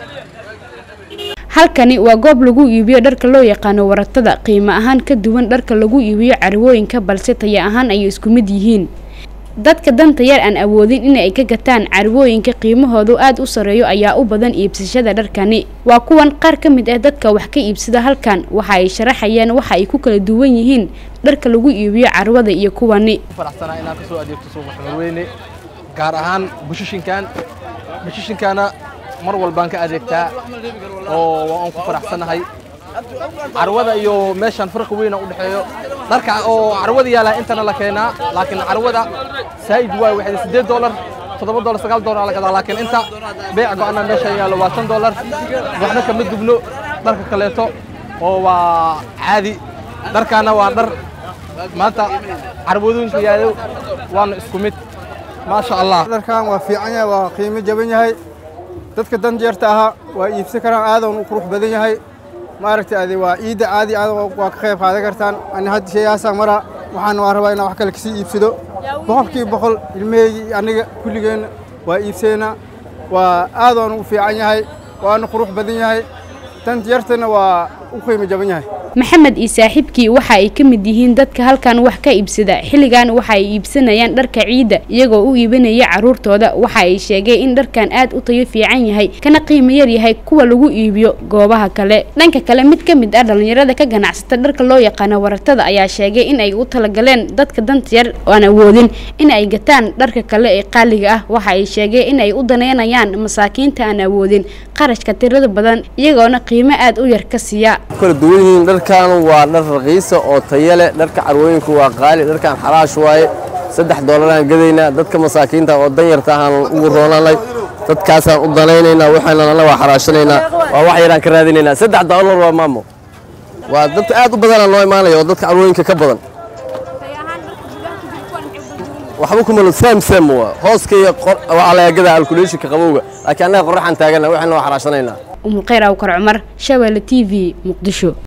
halkani waa goob lagu iibiyo dharka loo yaqaano waratada qiimo ahaan ka duwan dharka lagu iibiyo carwooyinka balse taya ahaan ayay isku mid yihiin dadka danta yar aan awoodin in ay ka gataan carwooyinka qiimahoodu aada u sareeyo ayaa u badan iibsashada dharkani waa kuwan qaar ka mid ah dadka wax ka iibsada halkan waxa ay sharaxayeen waxa ay ku kala duwan yihiin dharka lagu iibiyo carwada iyo kuwani faraxsanaa inaan ka soo adeegto suuqa xamarweyne gaar ahaan bushushinkan bushushinkaana mar walbaan ka adeegtaa oo waan ku faraxsanahay carwada iyo meeshaan farqi weyn u dhexeeyo dharka oo carwada yaala intana la keenaa laakiin carwada saa'id waay waxay siddeed doolar toddoba doolar sagaal doolar la gadaa laakiin inta beec go'ana meesha yaalo waa shan doolar waxna kama dubno dharka kaleeto oo waa caadi dharkaana waa dhar maanta carwadooyinka yaalo waana isku mid maasha allah dharkan waa fiican yahay waa qiimo jaban yahay dadka danjeerta ahaa waa iibsan karaan aadan u qurux badan yahay maaragtay ade waa ciidda caadi aad waa ka qayb qaadan kartaan ani hadda shayaasaa mara waxaan waa rabaa inaan wax kale kasii iibsado boqolkiiba boqol ilmaheygi aniga kulligeenna waa iibsaynaa waa aadaan u fiican yahay waana qurux badan yahay danjeertana waa u qiimo jaban yahay maxamed iyo saaxiibkii waxa ay ka mid yihiin dadka halkan wax ka iibsada xilligan waxa ay iibsanayaan dharka ciidda iyagoo u iibinaya caruurtooda waxa ay sheegay in dharkan aad u tayo fiican yahay kana qiimo yar yahay kuwa lagu iibiyo goobaha kale dhanka kale mid ka mid ah dhallinyarada ka ganacsata dharka loo yaqaano waratada ayaa sheegay in ay u talagaleen dadka danta yar oo aan awoodin in ay gataan dharka kale ee qaaliga ah waxa ay sheegay in ay u daneynayaan masaakiinta aan awoodin qarashka tirada badan iyagoona qiimo aad u yar ka siiya kala duwan yihiin dharkan waa dhar raqiisa oo tayo leh dharka carwooyinku waa qaali dharkan xalaash waaye saddex doolaraan gadaynaa dadka masaakiinta oo danyarta ahaan ugu roonanay dadkaasaan u danaynaynaa waxaana nala waa xaraashanaynaa waa wax yaraan ka raadinaynaa saddex doolar waa maamo waa dadka aad u badanaa noo imaanaya oo dadka carwooyinka ka badan waxba kumalo sam sam waa hooska iyo waxaa laga gadaa alkuleeshinka qabowga laakiin annaga qorraxaan taagana waxaana waa xaraashanaynaa umulkhayr awkar cumar shabeelle t v muqdisho